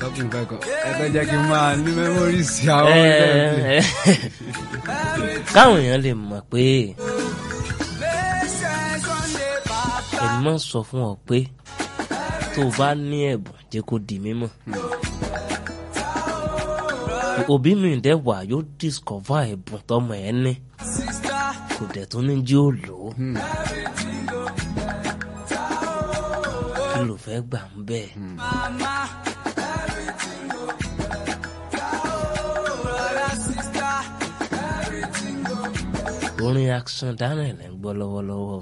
talking back up ẹ fẹ́ jẹ́ kí n máa ní memories àwọn ẹgbẹ́ káwọn èèyàn lè mọ̀ pé èmi máa ń sọ fún ọ pé tó o bá ní ẹ̀bùn jẹ́ kó di mímọ̀ òbí mi dẹ̀ wà yóò discover ẹ̀bùn tọmọ ẹ̀ ní kò dẹ̀ tún ní jí ó lò ó kí ló fẹ́ gbà ń bẹ́ẹ̀. orin action daniel ń gbọ́ lọ́wọ́lọ́wọ́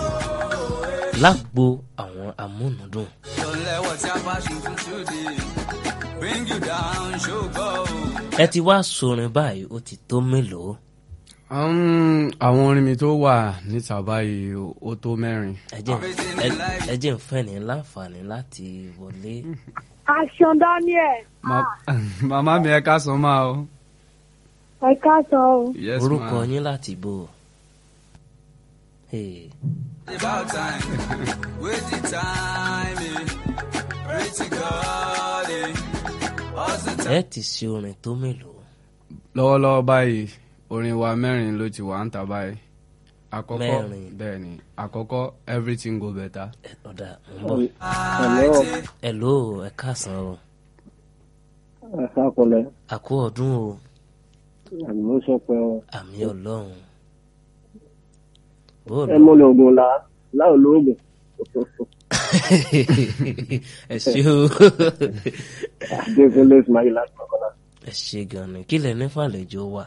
lágbo àwọn amúnúdùn Don't let what's your passion for today bring you down, show go. ẹ ti wá sorin báyìí ó ti tó mélòó Um, àwọn orin mi tó wà níta báyìí ó tó mẹ́rin. ẹ jẹ́ ẹ- ẹ jẹ́ ń fẹ́ ní láǹfààní láti wọlé Action Daniel, Ma- màmá mi ẹ ká san máa o. ẹ káàsán o. yes orúkọ ma. yín láti bò Hey, About time, with the time, eh. pray to God, eh. What's the time? ẹ ti ṣe orin tó mélòó lọ́wọ́lọ́wọ́ báyìí orin wa mẹ́rin ló ti wà ń ta báyìí. àkọ́kọ́ Mẹ́rin. bẹ́ẹ̀ ni àkọ́kọ́ everything go better. ẹ ọ̀dà ń bọ̀ Hello, ẹ ló ẹ káàsán o ẹ sákọlẹ̀, àkó ọdún o àmì ló sọ pé ọ. àmì ọlọ́run bóòlù Ẹ mọ́lẹ̀ ogun la, láò lóògùn. ẹ ṣe o Adékúnlé Ismail láti Mọ̀kọ́lá. ẹ ṣe gan ni kí lẹ ní fàlejò wà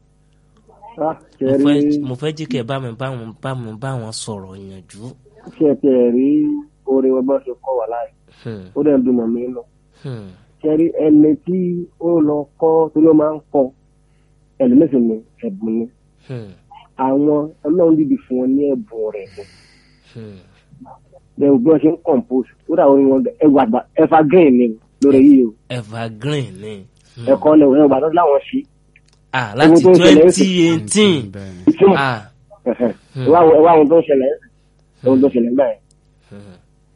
Á ṣe mo rí fẹ́ mo fẹ́ jí kẹ́ ẹ bá mi bá wọn bá mi bá wọn sọ̀rọ̀ yànjú ṣe ti ẹ̀ rí orin wọn bá ṣe kọ́ wà láì. Hmm, Ó dẹ̀ ń dùn mọ̀ mí lọ. hmm, Ṣé rí ẹni tí ó lọ kọ́ torí ó máa ń kọ́ ẹlòmísì ni ẹ̀bùn ni. hmm, Àwọn ọlọ́run dìbì fún wọn ní ẹ̀bùn rẹ̀ ni. hmm. Bẹ́ẹ̀ bí wọ́n ṣe ń compose, ó dà orin wọn ẹwà àgbà evergreen ni lórí yìí o. evergreen ni Hmm. Ẹ̀kọ́ ni òun ẹ̀wà lọ́dún láwọn ṣí. ah láti tó ń ṣẹlẹ̀ twenty eighteen bẹ́ẹ̀ ni. Ìtumọ̀ ah ẹwà àwọn tó ń ṣẹlẹ̀ ohun tó ṣẹlẹ̀ gbà yẹn hmm,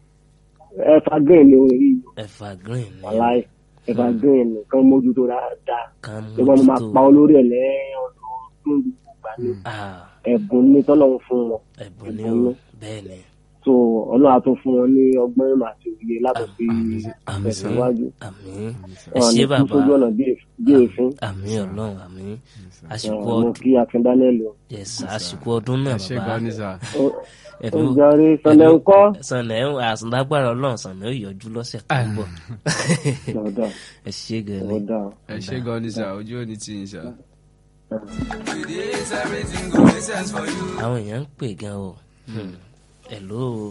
ẹfà green ni orin yìí evergreen ni wàláì ẹfà green ni kán mójútó dáadáa kan ìwọ ni máa pa mójútó olórí ẹ lẹ́yìn ọdún gbogbo ìgbà ni ah ẹ̀bùn ní tọ́lọ́run fún wọn ẹ̀bùn ni ẹ̀bùn o ni. bẹ́ẹ̀ ni so ọlọ́run á tún fún wọn ní ọgbọ́n ìmọ̀ àti òye láti fi àmín tẹ̀síwájú àmín ẹ wọn ṣé ní kú bàbá sójú ọ̀nà bí èf- bí èéfín àmín ọlọ́run àmín àsìkò mo ọdún kí akin daniel o yes àsìkò ọdún náà ẹ ṣe bàbá gan ni sà. Ó- ó ẹ̀dùn jàre sọlẹ̀ ń kọ́ sànà ẹ̀ àsìndágbára ọlọ́run sànà ó yọjú lọ́sẹ̀ tó ń bọ̀ ọ̀dà ẹ ṣé gan ni ọ̀dà ẹ ṣe gan ni sà ojú ò ní tì yín sà. With this, everything go make sense for you. àwọn èèyàn ń pè gan o Hmm. hello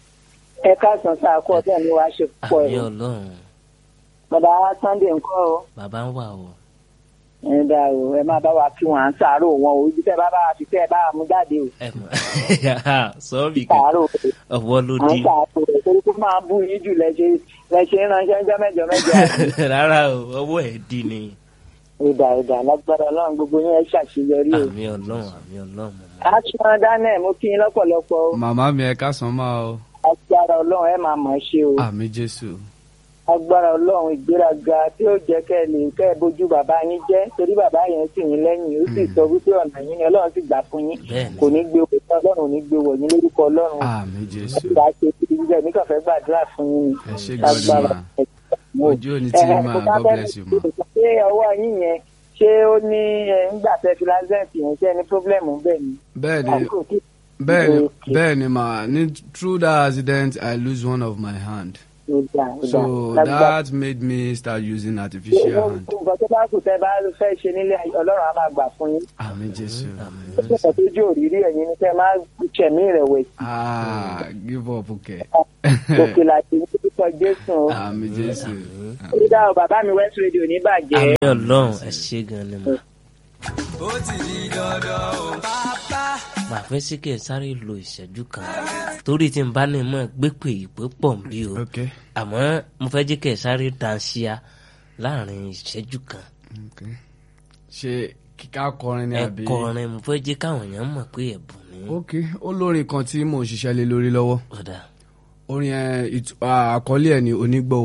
ẹ káàsán sáà kú ọdún ní wàá ṣe púpọ̀ àmín ẹ̀ ọlọ́run bàbá wa sunday ńkọ́ o bàbá ń wà o ẹ dá o ẹ máa bá wa kí wọn à ń sàárò wọn o ibi tẹ bá bá wa fi tẹ ẹ bá wa mú jáde o ẹ mọ̀ sọ́ọ̀bì kan sàárò ọwọ́ ló à ń di sàárò rẹ torí kó máa bú yín jù lẹṣẹ lẹṣẹ ránṣẹ́ ńjọ́ mẹ́jọ mẹ́jọ rárá o ọwọ́ ẹ̀ di ni ìdà ìdà lágbára Ọlọ́run gbogbo yín ẹ ṣàṣeyọrí o àmín ọlọ́run àmín ọlọ́run mọ̀ aṣọ daniel mo kí yín lọ́pọ̀lọpọ̀ o màmá mi ẹ ká san máa o. agbára Ọlọ́run ẹ máa mọ̀ ọ́ ṣe o àmì jésù. agbára Ọlọ́run ìgbéraga tí ó jẹ́ kẹ́ ẹ lè kẹ́ ẹ bójú bàbá yín jẹ́ torí bàbá yẹn sì yín lẹ́yìn ó sì sọ wípé ọ̀nà yín ni Ọlọ́run sì gbà fún yín bẹ́ẹ̀ kò ni ní gbé owó tán Ọlọ́run ò ní gbé wọ̀ yín lórúkọ Ọlọ́run àmì jésù. ìgbà ṣe ìdílé mi kàn fẹ́ gbàdúrà fún yín ni ẹ ṣe gan ni agbára mà ojú ò ní tì yín mà god bless you mà. ṣé ọwọ́ yín yẹn ṣé ó ní ẹ, ńgbà tẹ fi lásẹ̀ǹtì yẹn ṣé ní pírọ́blẹ̀mù bẹ́ẹ̀ ni bẹ́ẹ̀ ni àbúrò kí bẹ́ẹ̀ ni Okay. bẹ́ẹ̀ ni mà ní through that accident i lose one of my hand. ó dà ó dà so lágbára. that made me start using artificial hand. nǹkan tó bá kù tẹ bá fẹ́ ṣe nílé ayé, Ọlọ́run á máa gbà fún yín àmì jésù. ó sì sọ pé ojú òrírí ẹ̀yin ni tẹ́ máa ṣẹ̀mí ìrẹ̀wẹ̀sì ah give up okay. òkè láti ní pípọ̀ Jésù o. àmì jésù. ó dá o bàbá mi West Radio ní bàjẹ́. àmín ọlọ́run ẹ ṣé gan ni mà Ó ti di dandan o. Bàbá. màá fẹ́ sí kí ẹ sáré lo ìṣẹ́jú kan torí tí n bá ní mọ̀ gbé pè ìpè pọ̀ ń bí o okay. àmọ́ mo fẹ́ jẹ́ kí ẹ sáré danṣíá láàrin ìṣẹ́jú kan okay. ṣe kíká kọrin ni ẹ àbí. kọrin mo fẹ́ jẹ́ káwọn èèyàn mọ̀ pé ẹ̀bùn ni ok olórin kan tí mò ń ṣiṣẹ́ lé lórí lọ́wọ́ ọ̀dà orin ẹ ìtú- à, àkọlé ẹ̀ ní onígbọ̀wọ́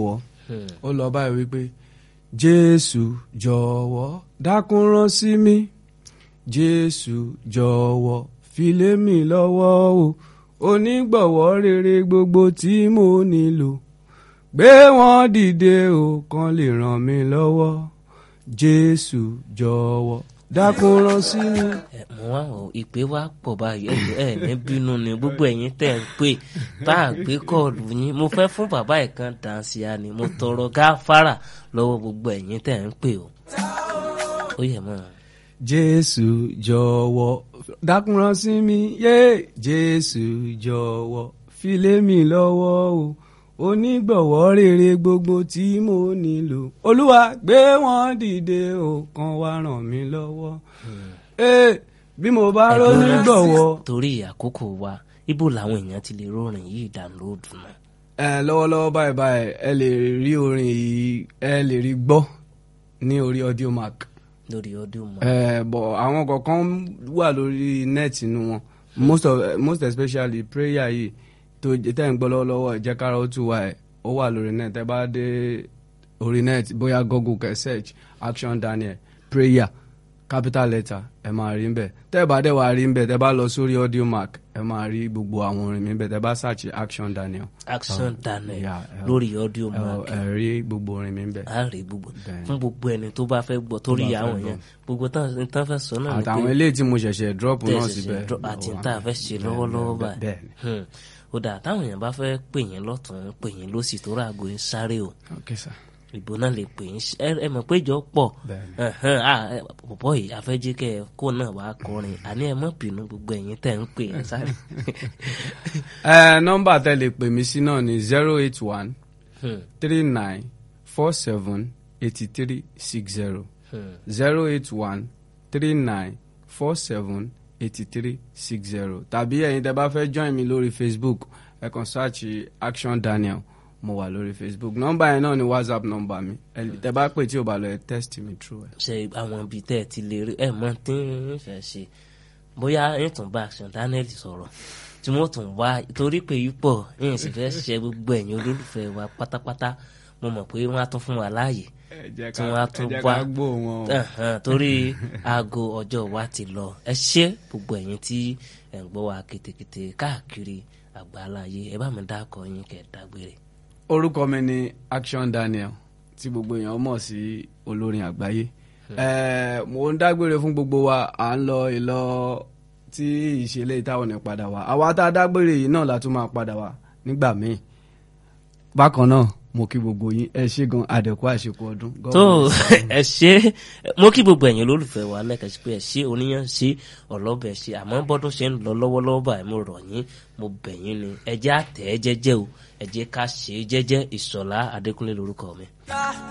ó lọ báyìí wípé jésù jọ̀wọ́ dákun rán sí mi jésù jọ̀wọ́ filé mi lọ́wọ́ o onígbọ̀wọ́ rere gbogbo tí mo nílò gbé wọn dìde o kan lè ràn mí lọ́wọ́ jésù jọ̀wọ́ dákun rán sí mi. ẹ mọ wá o ìpè wa pọ̀ báyìí ẹ ẹ ní bínú ni gbogbo ẹ̀yin tẹ́ ń pè tá à gbé kọ́ọ̀lù yín mo fẹ́ fún bàbá ẹ̀ kan dànsíá ni mo tọrọ gáfárà lọ́wọ́ gbogbo ẹ̀yin tẹ́ ń pè o ó yẹ mọ́ jésù jọ̀wọ́ dákun rán sí mi yé jésù jọ̀wọ́ filé mi lọ́wọ́ o onígbọ̀wọ́ rere gbogbo tí mo nílò olúwa gbé wọn dìde o kan wá ràn mí lọ́wọ́ ee bí mo bá ró Ẹ̀gbọ́n, nígbọ̀wọ́. torí àkókò wa ibo làwọn èèyàn ti lè rórin yìí dànlóòdù náà ẹ lọ́wọ́lọ́wọ́ báyìí báyìí ẹ lè rí orin yìí ẹ lè rí gbọ́ ní orí audio mark lórí ọdún mọ́ ẹ bọ̀ àwọn kọ̀ọ̀kan wà lórí net inú wọn most of most especially prayer yìí tó jẹ tẹ́ ń gbọ́ lọ́wọ́lọ́wọ́ ìjẹ́kára ó tù wá ẹ̀ ó wà lórí net ẹ bá dé orí net bóyá google kẹ́ search action daniel prayer capital letter ẹ máa rí nbẹ tẹ́ ẹ bá dẹ̀ wá rí nbẹ tẹ́ bá lọ sórí audio mark ẹ máa rí gbogbo àwọn orin mi nbẹ tẹ́ bá search action daniel action daniel yeah, yeah. lórí ọdún ẹ mọ́ ẹ rí gbogbo orin mi nbẹ. a rí gbogbo Bẹ́ẹ̀. fún gbogbo ẹni tó bá fẹ́ gbọ́ torí bá fẹ́ àwọn gbọ́. yẹn gbogbo tán tán fẹ́ sọ náà ni pé àtàwọn eléyìí tí mo ṣẹ̀ṣẹ̀ drop náà tẹ̀sí síbẹ̀. ṣe àti ó wà tá a fẹ́ ṣe bẹ́ẹ̀, lọ́wọ́lọ́wọ́ bẹ́ẹ̀, báyìí bẹ́ẹ̀ ni. Hmm. ó dà táwọn èèyàn bá fẹ́ pè yín lọ́tún pè yín lọ́sì tó ràgó ń sáré o Okay, sir. ìbò náà lè pè yín ẹ ẹ mọ̀ pé ìjọ pọ̀ Bẹ́ẹ̀ ni. Ẹ̀hẹ́n, ah, ẹ, pọ̀pọ̀ yìí afẹ́jẹ́ kẹ́ ẹ kó náà wàá kọrin àní ẹ mọ̀ bínú gbogbo ẹ̀yin tẹ̀ ń pè yín sáré. ẹ nọ́mbà tẹ́ lè pè mí sí náà ni zero eight one Hmm, three nine four seven eighty three six zero hmm. zero eight one three nine four seven eighty three six zero tàbí ẹ̀yin tẹ́ bá fẹ́ join mi lórí facebook ẹ kàn search action daniel mo wà lórí facebook nọ́mbà yẹn náà ni whatsapp nọ́mbà mi ẹ tẹ́ bá pè tí o bá lọ ẹ text mi through ẹ. ṣe àwọn ibi tẹ́ ẹ ti lè rí ẹ mọ̀ tí ń fẹ́ ṣe bóyá ń tún bá action daniel sọ̀rọ̀ tí wọ́n tún wá torí pé ipò ń sì fẹ́ ṣe gbogbo ẹ̀yin olólùfẹ́ wa pátápátá mo mọ̀ pé wọ́n á tún fún wa láàyè ẹ jẹ́ tí wọ́n á tún ẹ jẹ́ wá ká gbọ́ wọn o. Ẹ̀hẹ̀n, torí aago ọjọ́ wa ti lọ ẹ ṣé gbogbo ẹ̀yin tí ẹ̀ ń gbọ́ wa ketekete káàkiri àgbáláyé ẹ bá mi dákọ̀ yín kẹ́ ẹ dágbére. orúkọ mi ni action daniel tí gbogbo èèyàn mọ̀ sí olórin àgbáyé Eh, mo ń dágbére fún gbogbo wa à ń lọ ìlọ tí ìṣẹ̀lẹ̀ ìtàwọn ní padà wá àwa tá a dágbére yìí náà la tún máa padà wá nígbà míì bákan náà mo kí gbogbo yín ẹ ṣé gan àdẹ̀kú àṣekú ọdún. God tó bless you. ẹ ṣe mo kí gbogbo ẹ̀yin olólùfẹ́ wa lẹ́ẹ̀kan sí pé ẹ ṣe oníyàn ṣe ọlọ́bẹ̀ ṣe àmọ́ bọ́dún ṣe ń lọ lọ́wọ́lọ́wọ́ báyìí mo rọ̀ yín mo bẹ̀ yín ni ẹ jẹ́ àtẹ̀ ẹ́ jẹ́jẹ́ o ẹ jẹ́ ká ṣe é jẹ́jẹ́ ìṣọ̀lá adékúnlé lórúkọ mi.